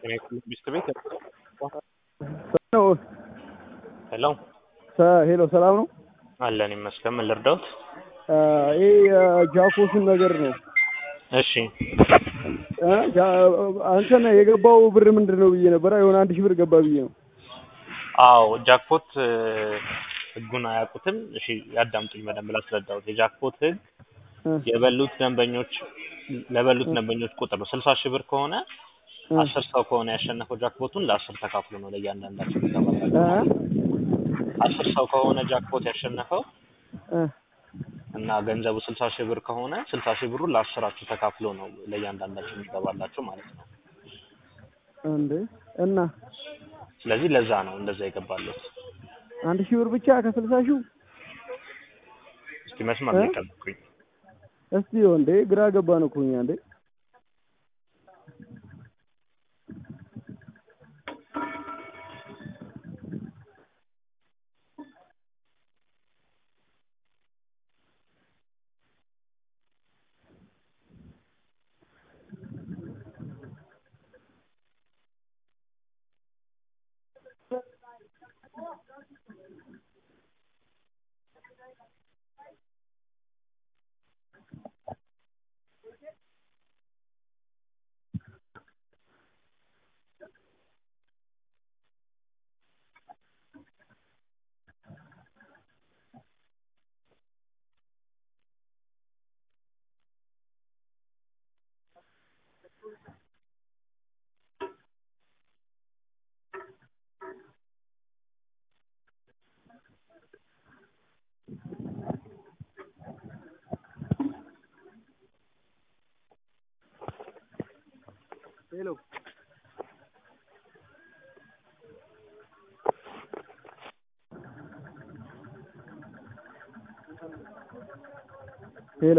ሚስት ቤት ነው ሄሎ ሄሎ ሰላም ነው። አለን ይመስገን። ምን ልርዳውት? ይሄ የጃኮስን ነገር ነው። እሺ እ ጃ- አንተን የገባው ብር ምንድን ነው ብዬ ነበረ። የሆነ አንድ ሺህ ብር ገባ ብዬ ነው። አዎ ጃክፖት እ፣ ህጉን አያውቁትም። እሺ ያዳምጡኝ በደንብ ላስረዳውት። የጃክፖት ህግ እ፣ የበሉት ደንበኞች ለበሉት ደንበኞች ቁጥር ነው። ስልሳ ሺህ ብር ከሆነ እ፣ አስር ሰው ከሆነ ያሸነፈው ጃክፖቱን ለአስር ተካፍሎ ነው ለእያንዳንዳቸው እ፣ ይገባላቸው። አስር ሰው ከሆነ ጃክፖት ያሸነፈው እ፣ እና ገንዘቡ ስልሳ ሺህ ብር ከሆነ ስልሳ ሺህ ብሩ ለአስራችሁ ተካፍሎ ነው ለእያንዳንዳቸው የሚገባላቸው ማለት ነው። እንዴ እና ስለዚህ ለዛ ነው እንደዛ የገባለት። አንድ ሺህ ብር ብቻ ከስልሳ ሺው እስኪ መስመር ላይ እ? ጠብቁኝ። እስቲ እንዴ ግራ ገባን እኮ እኛ እንዴ ሄሎ ሄሎ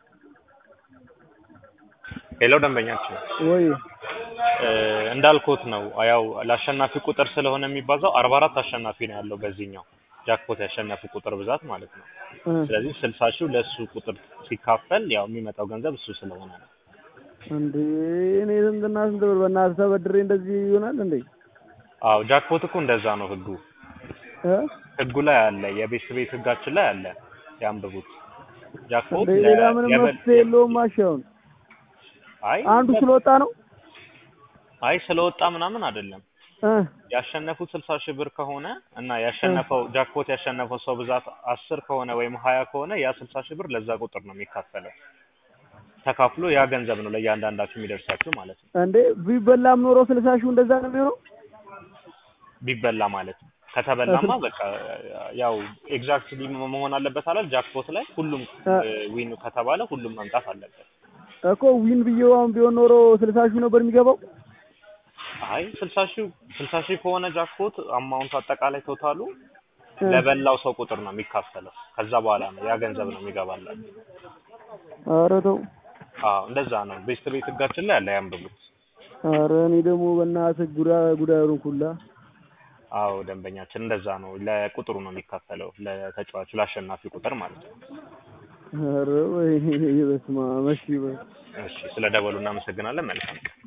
ሌላው ደንበኛችን ወይ እ፣ እንዳልኩት ነው ያው ለአሸናፊ ቁጥር ስለሆነ የሚባዛው አርባ አራት አሸናፊ ነው ያለው በዚህኛው ጃክፖት ያሸነፉ ቁጥር ብዛት ማለት ነው። እ፣ ስለዚህ ስልሳ ሺው ለእሱ ቁጥር ሲካፈል ያው የሚመጣው ገንዘብ እሱ ስለሆነ ነው። እንዴ እኔ ስንትና ስንት ብር በእናትህ ተበድሬ እንደዚህ ይሆናል እንዴ? አዎ ጃክፖት እኮ እንደዛ ነው ህጉ። እ? ህጉ ላይ አለ፣ የቤት ቤት ህጋችን ላይ አለ። ያንብቡት። ጃክፖት እንዴ ለ- ሌላ ምንም የበል- መፍትሄ የለውም። አሻውን አይ አንዱ ስለወጣ ነው አይ ስለወጣ ምናምን አይደለም። እ ያሸነፉት ስልሳ ሺህ ብር ከሆነ እና ያሸነፈው ጃክፖት ያሸነፈው ሰው ብዛት አስር ከሆነ ወይም ሀያ ከሆነ ያ ስልሳ ሺህ ብር ለዛ ቁጥር ነው የሚካፈለው። ተካፍሎ ያ ገንዘብ ነው ለእያንዳንዳችሁ የሚደርሳችሁ ማለት ነው። እንዴ ቢበላም ኖሮ ስልሳ ሺው እንደዛ ነው የሚሆነው። ቢበላ ማለት ነው። ከተበላማ በቃ ያው ኤግዛክትሊ መሆን አለበት አላል ጃክፖት ላይ ሁሉም ዊን ከተባለ ሁሉም መምጣት አለበት። እኮ ዊን ብዬው አሁን ቢሆን ኖሮ ስልሳ ሺው ነበር የሚገባው። አይ ስልሳ ሺህ ስልሳ ሺህ ከሆነ ጃክፖት አማውንቱ አጠቃላይ ቶታሉ እ፣ ለበላው ሰው ቁጥር ነው የሚካፈለው። ከዛ በኋላ ነው ያ ገንዘብ ነው የሚገባላችሁ። ኧረ ተው። አዎ እንደዛ ነው። ቤስት ቤት ህጋችን ላይ አለ ያንብቡት። ኧረ እኔ ደግሞ በእናትህ ጉዳ ጉዳ ኩላ አዎ ደንበኛችን እንደዛ ነው። ለቁጥሩ ነው የሚካፈለው ለተጫዋቹ ለአሸናፊ ቁጥር ማለት ነው። ኧረ ወይ በስመ አብ እሺ በል እሺ ስለ ደወሉ እናመሰግናለን። መልካም ቀን።